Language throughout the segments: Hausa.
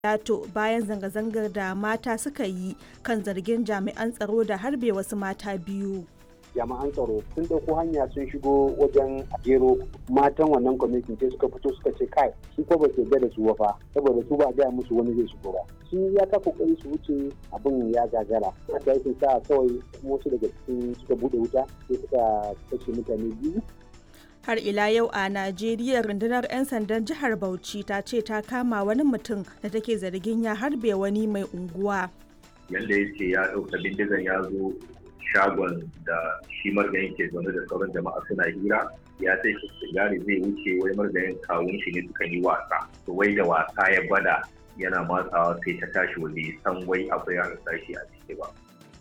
Yato bayan zanga-zangar da mata suka yi kan zargin jami'an tsaro da harbe wasu mata biyu. jami'an tsaro sun ɗauko hanya sun shigo wajen jero matan wannan kwamitin sai suka fito suka ce kai su ko ba su yarda da su fa saboda su ba a gaya musu wani zai shigo ba sun ya ta kokari su wuce abin ya gagara haka yake sa kawai wasu daga cikin suka bude wuta sai suka kashe mutane biyu har ila yau a najeriya rundunar 'yan sandan jihar bauchi ta ce ta kama wani mutum da take zargin ya harbe wani mai unguwa yadda ya ce ya ɗauka bindigan ya zo shagon da shi margayin ke zaune da sauran jama'a suna hira ya sai shi sigari zai wuce wai margayin kawun shi ne suka yi wasa to wai da wasa ya bada yana matsawa sai ta tashi wanda ya san wai akwai ya tashi a ciki ba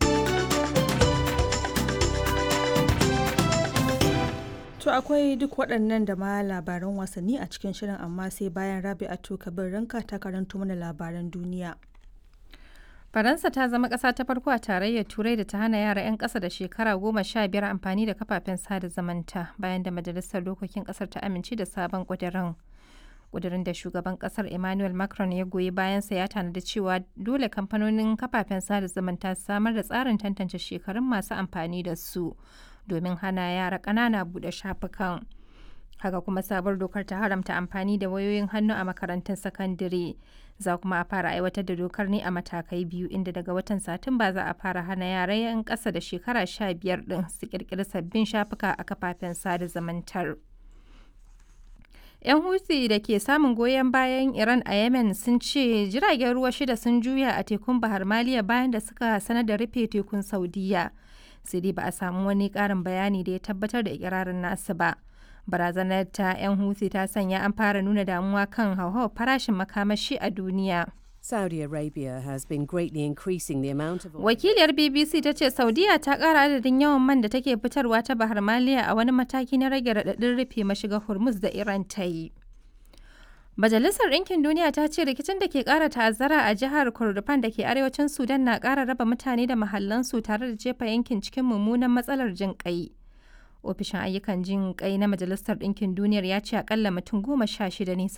To akwai duk waɗannan da ma labaran wasanni a cikin shirin amma sai bayan Rabi'atu Kabir Ranka ta karanto mana labaran duniya. Faransa ta zama ƙasa ta farko a tarayyar Turai da ta hana yara 'yan ƙasa da shekara goma sha biyar amfani da kafafen sada zamanta bayan da Majalisar Dokokin ƙasar ta amince da sabon ƙudurin. Ƙudurin da shugaban ƙasar Emmanuel Macron ya goyi bayansa ya tanadi cewa dole kamfanonin kafafen sada zamanta su samar da tsarin tantance shekarun masu amfani da su domin hana yara ƙanana buɗe shafukan. haka kuma sabuwar dokar ta haramta amfani da wayoyin hannu a makarantun sakandare za kuma a fara aiwatar da dokar ne a matakai biyu inda daga watan satumba za a fara hana yara 'yan ƙasa da shekara sha biyar ɗin su ƙirƙiri sabbin shafuka a kafafen sada zamantar. 'yan huthi da ke samun goyon bayan iran a yemen sun ce jiragen ruwa shida sun juya a tekun bahar maliya bayan da suka sanar da rufe tekun saudiya sai dai ba a samu wani ƙarin bayani da ya tabbatar da ikirarin nasu ba barazanar ta 'yan huthi ta sanya an fara nuna damuwa kan hauhawar farashin makamashi a duniya. Saudi Arabia has been greatly increasing the amount of Wakiliyar BBC ta ce Saudiya ta ƙara adadin yawan man da take fitarwa ta Bahar Maliya a wani mataki na rage raɗaɗin rufe mashiga Hormuz da Iran ta yi. Majalisar Ɗinkin Duniya ta ce rikicin da ke ƙara ta'azzara a jihar Kordofan da ke arewacin Sudan na ƙara raba mutane da mahallansu tare da jefa yankin cikin mummunan matsalar jin ƙai. ofishin ayyukan jin kai na majalisar ɗinkin duniyar ya ce akalla mutum goma sha shida ne